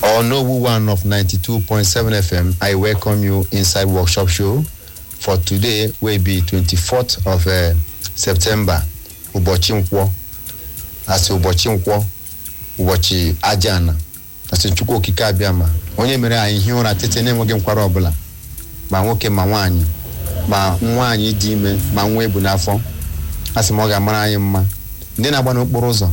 On Nobu One of 92.7 FM, I welcome you inside workshop show for today will be 24th of uh, September. Ụbọchị nkwọ asị ụbọchị nkwọ ụbọchị aja ana asị Chukwu okike abịa ma onye mere anyị hie ụra tete na-enweghị nkwara ọbụla ma nwoke ma nwaanyị ma nwaanyị dị ime ma nwa ebu n'afọ asị m ọ ga-amara anyị mma ndị na-agba n'okporo ụzọ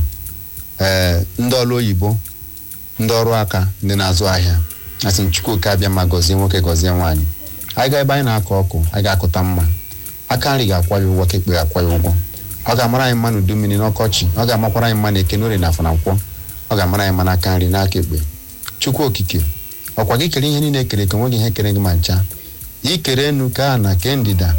ee ndị ọrụ oyibo ndị ọrụ aka ndị na-azụ ahịa asị m Chukwuka abịa ma gọzie nwoke gọzie nwaanyị anyị ga ebe anyị na-akọ ọkụ anyị ga-akụta mma aka nri ga-akwa ya ụgwọ ka ekpe ga-akwa ya ụgwọ ọ ga-amara anyị mma n'udu mmiri n'ọkọchị ọ ga-amakwara anyị mma na eke n'orie na afọ na nkwọ ọ ga-amara anyị mma n'aka nri n'aka ekpe Chukwu okike ọkwa gị kere ihe niile ekere eke nweghị ihe kere gị ma ncha ikere enu ka a na kee ndịda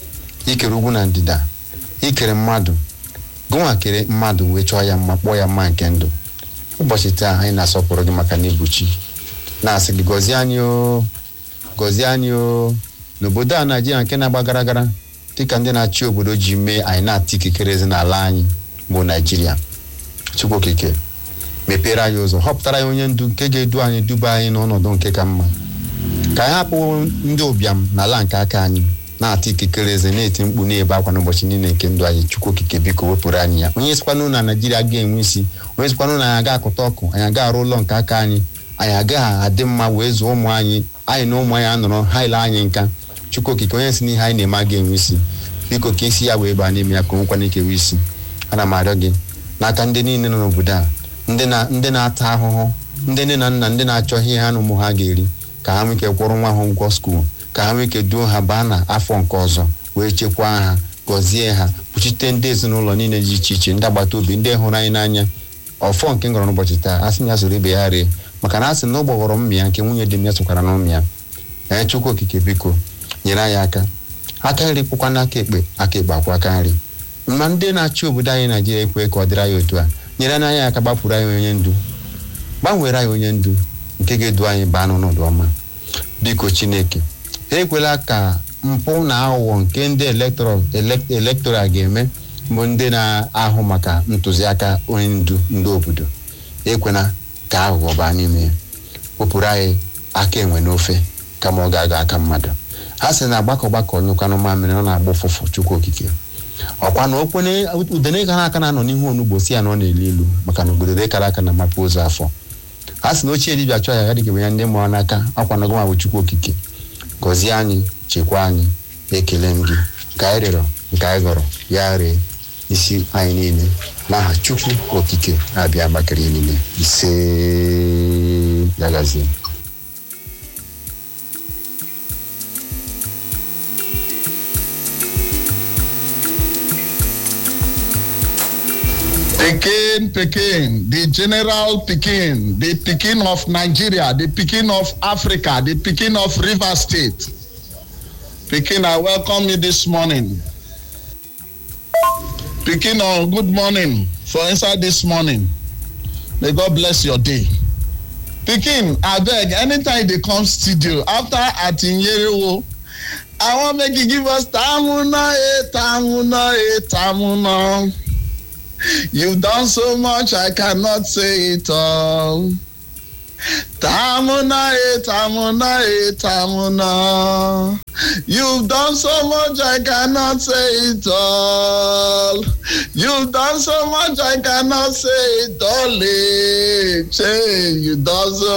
ikere ugwu na ndịda ikere mmadụ gụnwa kere mmadụ wee chọọ ya mma kpọọ ya mma nke ndụ ụbọchị taa anyị na-asọpụrụ gị maka na ibuchi na-asị gị gọzie anyị o gọzie anyị o n'obodo a naijiria nke na-agba gara gara dịka ndị na-achị obodo ji mee anyị na-ata ikikere n'ala anyị bụ naijiria chukwu okike mepere anyị ụzọ họpụtara anyị onye ndu nke ga-edu anyị duba anyị n'ọnọdụ nke ka mma ka anyị hapụ ndị ụbịam n'ala nke aka anyị na-ata ikikere eze na-eti mkpu na-ebe akwa n'ụbọchị niile nke ndụ anyị chukwu okike biko wepụrụ anyị ya onye sikwanụ na naijiria ga-enwe isi onye sikwanụ na anyị aga akụta ọkụ anyị aga arụ ụlọ nke aka anyị anyị agaghị adị mma wee zụọ ụmụ anyị anyị na ụmụ anyị anọrọ ha ile anyị nka chukwu okike onye si n'ihe anyị na-eme aga enwe isi biko ka isi ya wee baa n'ime ya ka o nwekwana ikewe isi ana m arịọ gị n'aka ndị niile nọ n'obodo a ndị na ndị na-ata ahụhụ ndị nne na nna ndị na-achọ ihe ha na ụmụ ha ga-eri ka ha nwee ike kwụrụ nwa ha ụgwọ skuul ka ha nwee ike duo ha baa na afọ nke ọzọ wee chekwaa ha gọzie ha kpuchite ndị ezinụlọ niile dị iche iche ndị agbata obi ndị hụrụ anyị n'anya ọfọ nke ngọrọ n'ụbọchị taa a sị m ya soro ibe ya ree maka na a sị na ụgbọ ghọrọ mmịa nke nwunye dị m ya sokwara n'ụmụ ya ee chukwu okike biko nyere anyị aka aka nri kwụkwa n'aka ekpe aka ekpe akwụ aka nri ma ndị na-achị obodo anyị naijiria ekwe ka ọ dịrị anyị otu a nyere anyị aka gbapụrụ anyị onye ndu gbanwere anyị onye ndu nke ga-edu anyị baa n'ọnọdụ ọma biko chineke ha ekwela ka mpụ na aghụghọ nke ndị elektoral ga-eme bụ ndị na-ahụ maka ntụziaka onye ndu ndị obodo ekwela ka aghụghọ baa n'ime ya wepụrụ anyị aka enwe n'ofe kama ọ ga-aga aka mmadụ ha sị na agbakọ gbakọ nyụkwanụ mamịrị ọ na-agba ụfụfụ chukwu okike ọkwa na okwene udene gara aka na-anọ n'ihu onugbo si ya na ọ na-elu ilu maka na obodo kara aka na mapụ ụzọ afọ ha sị na ochie dibịa chọọ ya ya dịka ya ndị mụrụ n'aka akwa na gụma bụ chukwu okike gọzie anyị chekwaa anyị ekele m gị ka anyị rịọrọ nke anyị gọrọ ya ree isi anyị niile n'aha chukwu okike abịa gbakere niile ise ya gazie Pekin, Pekin, the general Pekin, the Pekin of Nigeria, the Pekin of Africa, the Pekin of River State. Pekin, I welcome you this morning. Pekin, oh, good morning for inside this morning. May God bless your day. Pekin, I beg, anytime they come studio, after Atinyerewo, I want make you give us Tamuna, eh, Tamuna, eh, Tamuna. You've done so much, I cannot say it all. Tamuna, eh, Tamuna, eh, Tamuna. You've done so much, I cannot say it all. You've done so much, I cannot say it all. Eh, Che, you done so